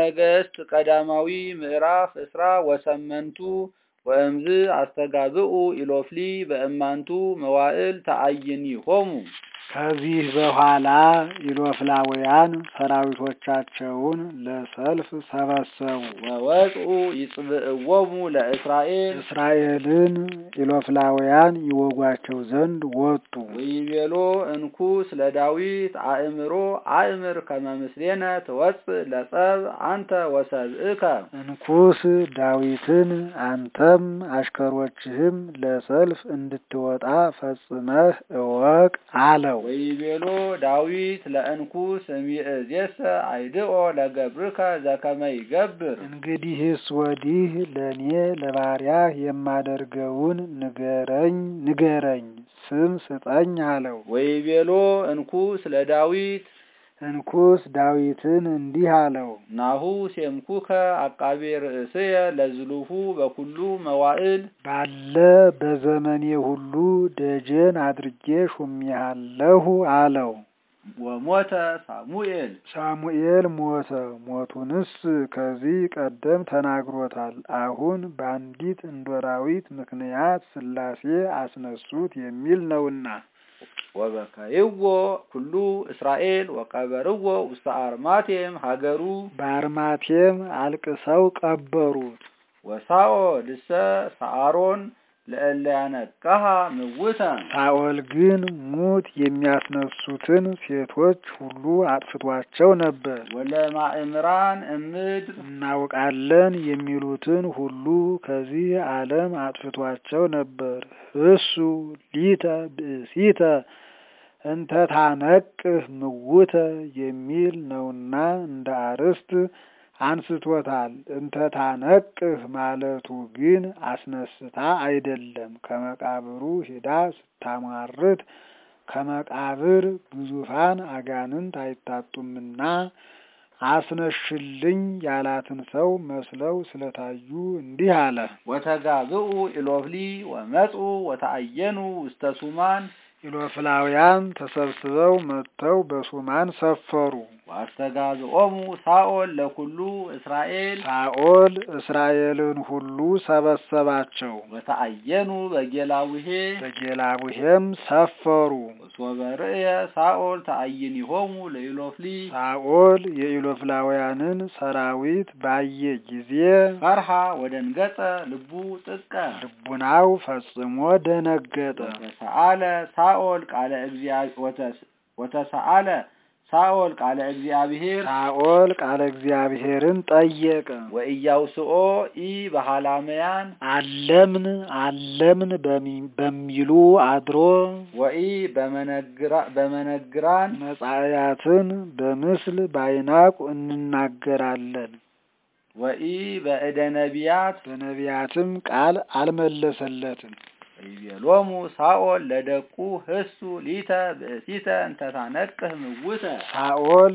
ነገሥት ቀዳማዊ ምዕራፍ እስራ ወሰመንቱ ወእምዝ አስተጋብኡ ኢሎፍሊ በእማንቱ መዋዕል ተአይኒሆሙ። ከዚህ በኋላ ኢሎፍላውያን ሰራዊቶቻቸውን ለሰልፍ ሰበሰቡ። ወወጽኡ ይጽብእዎሙ ለእስራኤል እስራኤልን ኢሎፍላውያን ይወጓቸው ዘንድ ወጡ። ወይቤሎ እንኩስ ለዳዊት አእምሮ አእምር ከመ ምስሌነ ትወፅእ ለጸብ አንተ ወሰብእከ እንኩስ ዳዊትን አንተም አሽከሮችህም ለሰልፍ እንድትወጣ ፈጽመህ እወቅ አለው። ወይቤሎ ዳዊት ለእንኩስ እምይእዜሰ አይድኦ ለገብርከ ዘከመ ይገብር እንግዲህስ ወዲህ ለእኔ ለባሪያህ የማደርገውን ንገረኝ ንገረኝ ስም ስጠኝ አለው። ወይቤሎ እንኩስ ለዳዊት እንኩስ ዳዊትን እንዲህ አለው። ናሁ ሴምኩከ አቃቤ ርእስየ ለዝሉሁ በኩሉ መዋዕል ባለ በዘመኔ ሁሉ ደጀን አድርጌ ሹሜሃለሁ አለው። ወሞተ ሳሙኤል ሳሙኤል ሞተ። ሞቱንስ ከዚህ ቀደም ተናግሮታል። አሁን በአንዲት እንዶራዊት ምክንያት ሥላሴ አስነሱት የሚል ነውና ወበከይዎ ኩሉ እስራኤል ወቀበርዎ ውስተ አርማቴም ሀገሩ በአርማቴም አልቅሰው ቀበሩት። ወሳኦል እሰ ሰአሮን ለእለ ያነቅሃ ምውተ ሳኦል ግን ሙት የሚያስነሱትን ሴቶች ሁሉ አጥፍቷቸው ነበር። ወለማእምራን እምድር እናውቃለን የሚሉትን ሁሉ ከዚህ ዓለም አጥፍቷቸው ነበር። እሱ ሊተ ብእሲተ እንተ ታነቅህ ምውተ የሚል ነውና እንደ አርዕስት አንስቶታል። እንተ ታነቅህ ማለቱ ግን አስነስታ አይደለም። ከመቃብሩ ሄዳ ስታሟርት ከመቃብር ግዙፋን አጋንንት አይታጡምና አስነሽልኝ ያላትን ሰው መስለው ስለታዩ እንዲህ አለ። ወተጋብኡ ኢሎፍሊ ወመጹ ወተአየኑ ውስተ ሱማን ኢሎፍላውያን ተሰብስበው መጥተው በሱማን ሰፈሩ። ወአስተጋዝኦሙ ሳኦል ለኩሉ እስራኤል ሳኦል እስራኤልን ሁሉ ሰበሰባቸው። ወተአየኑ በጌላውሄ በጌላቡሄም ሰፈሩ። ወሶበ ርእየ ሳኦል ተአይኒሆሙ ለኢሎፍሊ ሳኦል የኢሎፍላውያንን ሰራዊት ባየ ጊዜ ፈርሃ ወደንገጸ ልቡ ጥቀ ልቡናው ፈጽሞ ደነገጠ። ወተሰአለ ሳኦል ቃለ እግዚአብሔር ወተሰአለ ሳኦል ቃለ እግዚአብሔር ሳኦል ቃለ እግዚአብሔርን ጠየቀ። ወኢያውስኦ ኢ በሃላመያን አለምን አለምን በሚ- በሚሉ አድሮ ወኢ በመነግራ- በመነግራን መጻእያትን በምስል ባይናቁ እንናገራለን። ወኢ በእደ ነቢያት በነቢያትም ቃል አልመለሰለትም። ይቤሎሙ ሳኦል ለደቁ ህሱ ሊተ ብእሲተ እንተታነቅህ ምውተ ሳኦል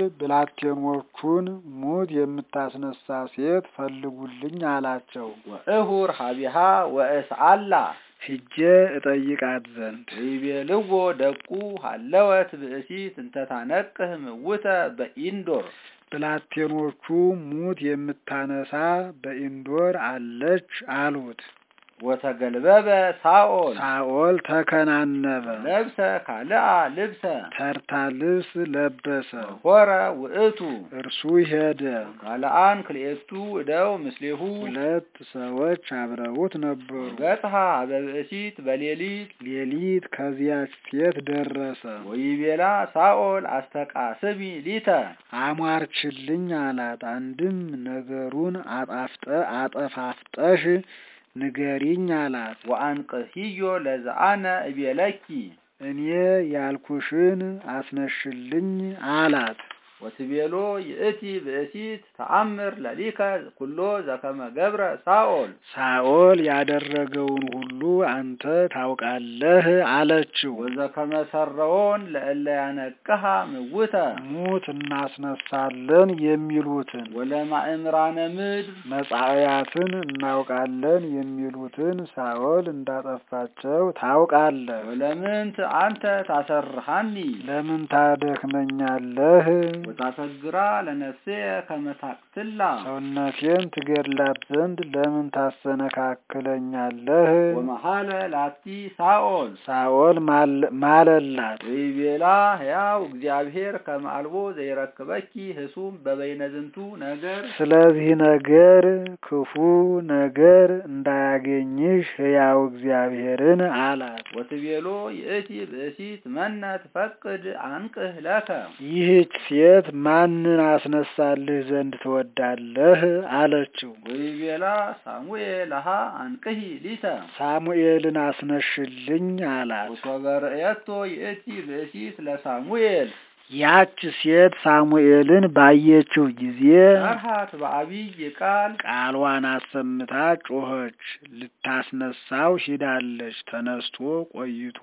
ብላቴኖቹን ሙት የምታስነሳ ሴት ፈልጉልኝ አላቸው። ወእሁር ሀቢሃ ወእስአላ ሂጄ እጠይቃት ዘንድ ወይቤልዎ ደቁ ሀለወት ብእሲት እንተታነቅህ ምውተ በኢንዶር ብላቴኖቹ ሙት የምታነሳ በኢንዶር አለች አሉት። ወተገልበበ ሳኦል ሳኦል ተከናነበ፣ ለብሰ ካልአ ልብሰ ተርታ ልብስ ለበሰ። ሆረ ውእቱ እርሱ ሄደ። ካልአን ክልኤቱ እደው ምስሌሁ ሁለት ሰዎች አብረውት ነበሩ። ገጽሐ በብእሲት በሌሊት ሌሊት ከዚያች ሴት ደረሰ። ወይቤላ ሳኦል አስተቃስሚ ሊተ አሟርችልኝ አላት። አንድም ነገሩን አጣፍጠ አጠፋፍጠሽ ንገሪኝ አላት። ወአንቅህዮ ለዘአነ እቤለኪ እኔ ያልኩሽን አስነሽልኝ አላት። ወትቤሎ ይእቲ ብእሲት ተአምር ለሊከ ኩሎ ዘከመ ገብረ ሳኦል ሳኦል ያደረገውን ሁሉ አንተ ታውቃለህ አለችው። ወዘከመ ሰረዎን ለእለ ያነቅሃ ምውተ ሙት እናስነሳለን የሚሉትን ወለማእምራነ ምድር መጻእያትን እናውቃለን የሚሉትን ሳኦል እንዳጠፋቸው ታውቃለህ። ወለምንት አንተ ታሰርሃኒ ለምን ታደክመኛለህ? ወታሰግራ ለነፍሴ ከመ ታቅትላ ትላ ሰውነቴን ትገድላት ዘንድ ለምን ታሰነካክለኛለህ? ወመሐለ ላቲ ሳኦል ሳኦል ማለ- ማለላት ወይቤላ ሕያው እግዚአብሔር ከመ አልቦ ዘይረክበኪ ህሱም በበይነ ዝንቱ ነገር ስለዚህ ነገር ክፉ ነገር እንዳያገኝሽ ሕያው እግዚአብሔርን አላት። ወትቤሎ ይእቲ ብእሲት መነ ትፈቅድ አንቅህ ለከ ይህች ሴት ማንን አስነሳልህ ዘንድ ትወዳለህ? አለችው። ወይቤላ ሳሙኤል አሃ አንቅሂ ሊተ ሳሙኤልን አስነሽልኝ አላት። ወሶበ ርእየቶ ይእቲ ብእሲት ለሳሙኤል ያች ሴት ሳሙኤልን ባየችው ጊዜ ሰርሃት በአቢይ ቃል ቃልዋን አሰምታ ጮኸች። ልታስነሳው ሂዳለች። ተነስቶ ቆይቶ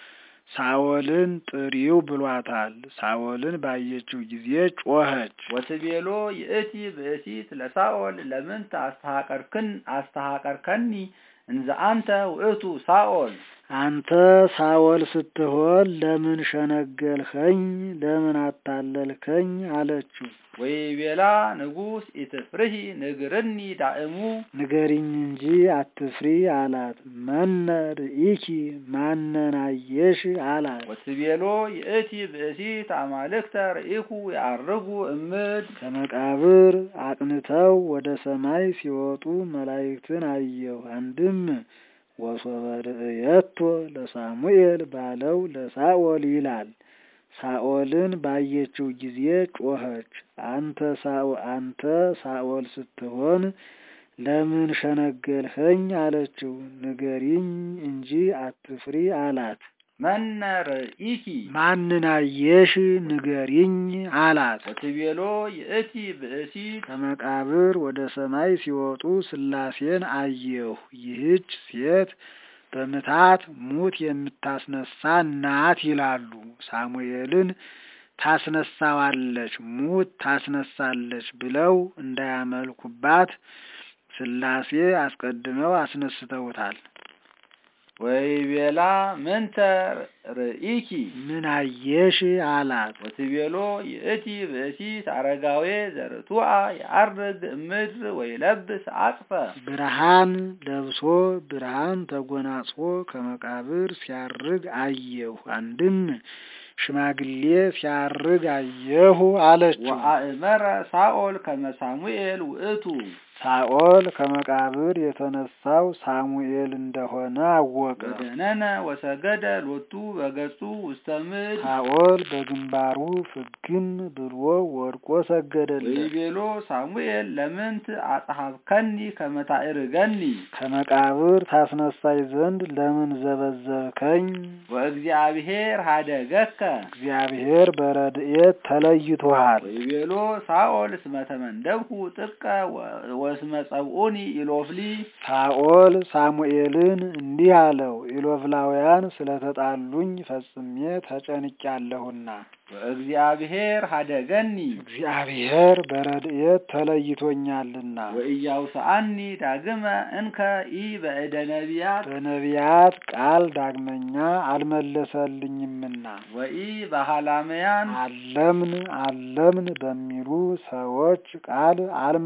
ሳኦልን ጥሪው ብሏታል። ሳኦልን ባየችው ጊዜ ጮኸች። ወትቤሎ ይእቲ ብእሲት ለሳኦል ለምንት አስተሃቀርክን አስተሃቀርከኒ እንዘ አንተ ውእቱ ሳኦል አንተ ሳኦል ስትሆን ለምን ሸነገልኸኝ? ለምን አታለልከኝ? አለችው። ወይቤላ ንጉሥ ኢትፍርሂ ንግርኒ ዳእሙ ንገሪኝ እንጂ አትፍሪ አላት። መነ ርኢኪ ማነን አየሽ? አላት። ወትቤሎ ይእቲ ብእሲት አማልክተ ርኢኩ ያርጉ እምድ ከመቃብር አቅንተው ወደ ሰማይ ሲወጡ መላእክትን አየሁ። አንድም ወሶበ ርእየቶ ለሳሙኤል ባለው ለሳኦል ይላል። ሳኦልን ባየችው ጊዜ ጮኸች። አንተ ሳኦ አንተ ሳኦል ስትሆን ለምን ሸነገልኸኝ? አለችው። ንገሪኝ እንጂ አትፍሪ አላት። መነ ርኢኪ ማንን አየሽ? ንገሪኝ አላት። ወትቤሎ ይእቲ ብእሲት ከመቃብር ወደ ሰማይ ሲወጡ ሥላሴን አየሁ። ይህች ሴት በምታት ሙት የምታስነሳ ናት ይላሉ። ሳሙኤልን ታስነሳዋለች፣ ሙት ታስነሳለች ብለው እንዳያመልኩባት ሥላሴ አስቀድመው አስነስተውታል። ወይቤላ ምንተ ርኢኪ ምን አየሽ? አላት። ወትቤሎ ይእቲ ብእሲት አረጋዌ ዘርቱዓ የዐርግ እምድር ወይለብስ አጽፈ ብርሃን ለብሶ ብርሃን ተጎናጽፎ ከመቃብር ሲያርግ አየሁ። አንድም ሽማግሌ ሲያርግ አየሁ አለችው። ወአእመረ ሳኦል ከመ ሳሙኤል ውእቱ ሳኦል ከመቃብር የተነሳው ሳሙኤል እንደሆነ አወቀ። ወደነነ ወሰገደ ሎቱ በገጹ ውስተ ምድር ሳኦል በግንባሩ ፍግም ብሎ ወድቆ ሰገደለት። ወይቤሎ ሳሙኤል ለምንት አጽሐፍከኒ ከመ ታዕርገኒ ከመቃብር ታስነሳይ ዘንድ ለምን ዘበዘብከኝ? ወእግዚአብሔር ሀደገከ እግዚአብሔር በረድኤት ተለይቶሃል። ወይቤሎ ሳኦል እስመ ተመንደብኩ ጥቀ ወስመ ጸብኡኒ ኢሎፍሊ ሳኦል ሳሙኤልን እንዲህ አለው፣ ኢሎፍላውያን ስለተጣሉኝ ፈጽሜ ተጨንቄያለሁና ወእግዚአብሔር ሀደገኒ እግዚአብሔር በረድኤት ተለይቶኛልና ወኢያውስአኒ ዳግመ እንከ ኢ በእደ ነቢያት በነቢያት ቃል ዳግመኛ አልመለሰልኝምና ወኢ በሃላመያን አለምን አለምን በሚሉ ሰዎች ቃል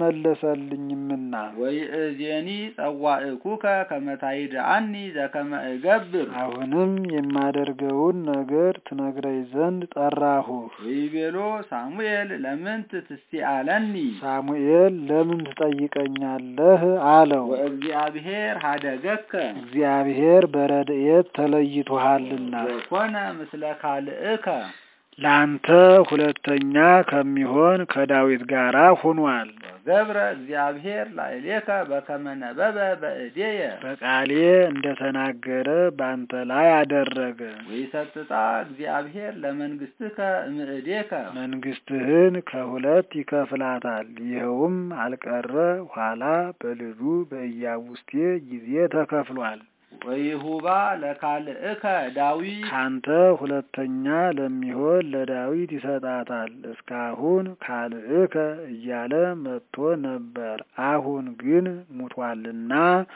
አልመለሰልኝምና ወይእዜኒ ጸዋዕኩከ ከመ ታይድአኒ ዘከመ እገብር አሁንም የማደርገውን ነገር ትነግረኝ ዘንድ ጠራሁህ። ወይቤሎ ሳሙኤል ለምንት ትስቲአለኒ ሳሙኤል ለምን ትጠይቀኛለህ? አለው። ወእግዚአብሔር ሀደገከ እግዚአብሔር በረድኤት ተለይቶሃልና ወኮነ ምስለ ካልእከ ለአንተ ሁለተኛ ከሚሆን ከዳዊት ጋር ሆኗል። ገብረ እግዚአብሔር ላዕሌከ በከመ ነበበ በእዴየ በቃሌ እንደተናገረ በአንተ ላይ አደረገ። ወይሰጥጣ እግዚአብሔር ለመንግሥትከ እምእዴከ መንግስትህን ከሁለት ይከፍላታል። ይኸውም አልቀረ ኋላ በልጁ በኢያቡስቴ ጊዜ ተከፍሏል። ወይሁባ ለካልእከ ዳዊት ካንተ ሁለተኛ ለሚሆን ለዳዊት ይሰጣታል። እስካሁን ካልእከ እያለ መጥቶ ነበር። አሁን ግን ሙቷልና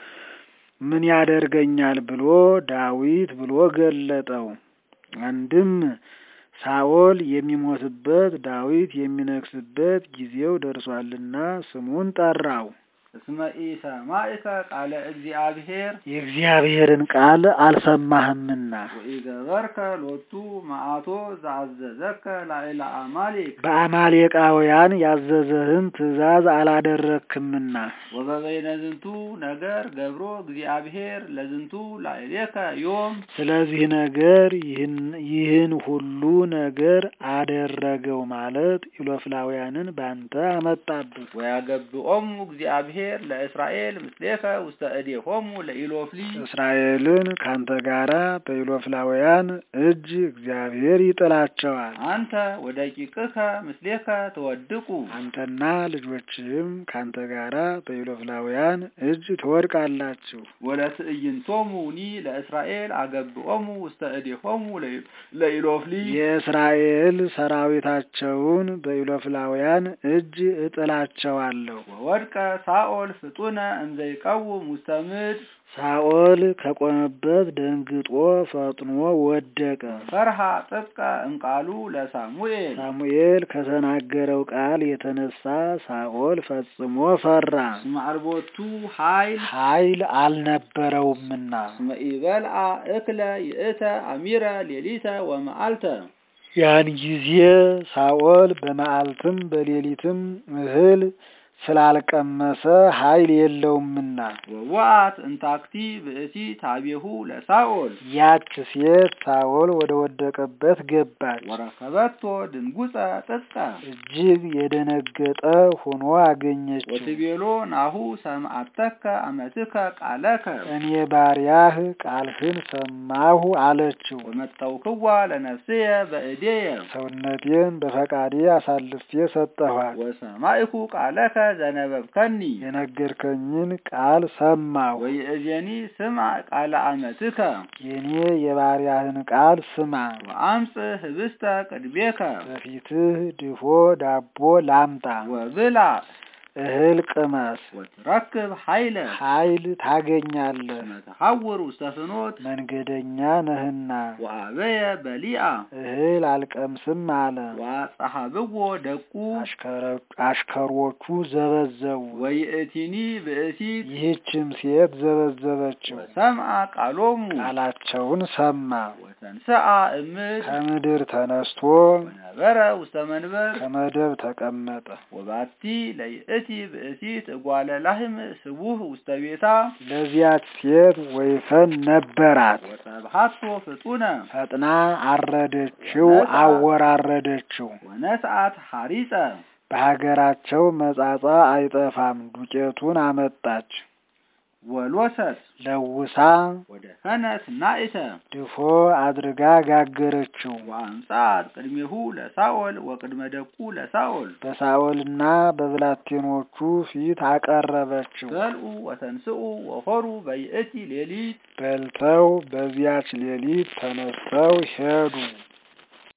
ምን ያደርገኛል ብሎ ዳዊት ብሎ ገለጠው። አንድም ሳኦል የሚሞትበት ዳዊት የሚነግስበት ጊዜው ደርሷልና ስሙን ጠራው። እስመ ኢሰማዕከ ቃለ እግዚአብሔር የእግዚአብሔርን ቃል አልሰማህምና ወኢገበርከ ሎቱ መዓቶ ዘአዘዘከ ላዕለ አማሌቅ በአማሌቃውያን ያዘዘህን ትእዛዝ አላደረክምና ወበበይነ ዝንቱ ነገር ገብሮ እግዚአብሔር ለዝንቱ ላዕሌከ ዮም ስለዚህ ነገር ይህን ይህን ሁሉ ነገር አደረገው ማለት ኢሎፍላውያንን ባንተ አመጣብህ። ወያገብኦሙ እግዚአብሔር ለእስራኤል ምስሌከ ውስተ እዴሆሙ ለኢሎፍሊ እስራኤልን ካንተ ጋራ በኢሎፍላውያን እጅ እግዚአብሔር ይጥላቸዋል። አንተ ወደቂቅከ ምስሌከ ትወድቁ አንተና ልጆችህም ካንተ ጋራ በኢሎፍላውያን እጅ ትወድቃላችሁ። ወለትዕይንቶሙኒ ለእስራኤል አገብኦሙ ውስተ እዴሆሙ ለኢ- ለኢሎፍሊ የእስራኤል ሰራዊታቸውን በኢሎፍላውያን እጅ እጥላቸዋለሁ። ወወድቀ ሳኦል ፍጡነ እንዘይቀውም ውስተ ምድር ሳኦል ከቆመበት ደንግጦ ፈጥኖ ወደቀ። ፈርሃ ጥብቀ እምቃሉ ለሳሙኤል ሳሙኤል ከተናገረው ቃል የተነሳ ሳኦል ፈጽሞ ፈራ፣ እስመ አልቦቱ ኃይል ኃይል አልነበረውምና። እስመ ኢበልዓ እክለ ይእተ አሚረ ሌሊተ ወመዓልተ ያን ጊዜ ሳኦል በመዓልትም በሌሊትም እህል ስላልቀመሰ ኃይል የለውምና ወወአት እንታክቲ ብእሲ ታቤሁ ለሳኦል ያች ሴት ሳኦል ወደ ወደቀበት ገባች። ወረከበቶ ድንጉፀ ጥቀ እጅግ የደነገጠ ሆኖ አገኘችው። ወትቤሎ ናሁ ሰምዐተከ አመትከ ቃለከ እኔ ባሪያህ ቃልህን ሰማሁ አለችው። ወመጠውክዋ ለነፍስየ በእዴየ ሰውነቴን በፈቃዴ አሳልፌ ሰጠኋት። ወሰማይኩ ቃለከ ዘነበብከኒ የነገርከኝን ቃል ሰማሁ። ወይእዜኒ ስምዐ ቃለ አመትከ የኔ የባሪያህን ቃል ስማ። ወአምጽእ ህብስተ ቅድሜከ በፊትህ ድፎ ዳቦ ላምጣ፣ ወብላ እህል ቅመስ፣ ወትረክብ ኃይለ ኃይል ታገኛለህ። እስመ ተሐውር ውስተ ፍኖት መንገደኛ ነህና ወአበየ በሊአ እህል አልቀምስም አለ። ወአጸሐብዎ ደቁ አሽከረ- አሽከሮቹ ዘበዘቡ። ወይእቲኒ ብእሲት ይህችም ሴት ዘበዘበችው። ወሰምዐ ቃሎሙ ቃላቸውን ሰማ። ወተንስአ እምድ ከምድር ተነስቶ ወነበረ ውስተ መንበር ከመደብ ተቀመጠ። ወባቲ ለይእቲ ብእሲት እጓለ ላህም ስቡህ ውስተ ቤታ ለዚያች ሴት ወይፈን ነበራት። ወሰብሐቶ ፍጡነ ፈጥና አረደችው፣ አወራረደችው። ወነስአት ሐሪፀ በሀገራቸው መጻጻ አይጠፋም። ዱቄቱን አመጣች፣ ወሎሰት ለውሳ ወደ ከነት ናኢተ ድፎ አድርጋ ጋገረችው። ወአምጻት ቅድሜሁ ለሳኦል ወቅድመ ደቁ ለሳኦል በሳኦልና በብላቴኖቹ ፊት አቀረበችው። በልዑ ወተንስኡ ወሆሩ በይእቲ ሌሊት በልተው በዚያች ሌሊት ተነስተው ሄዱ።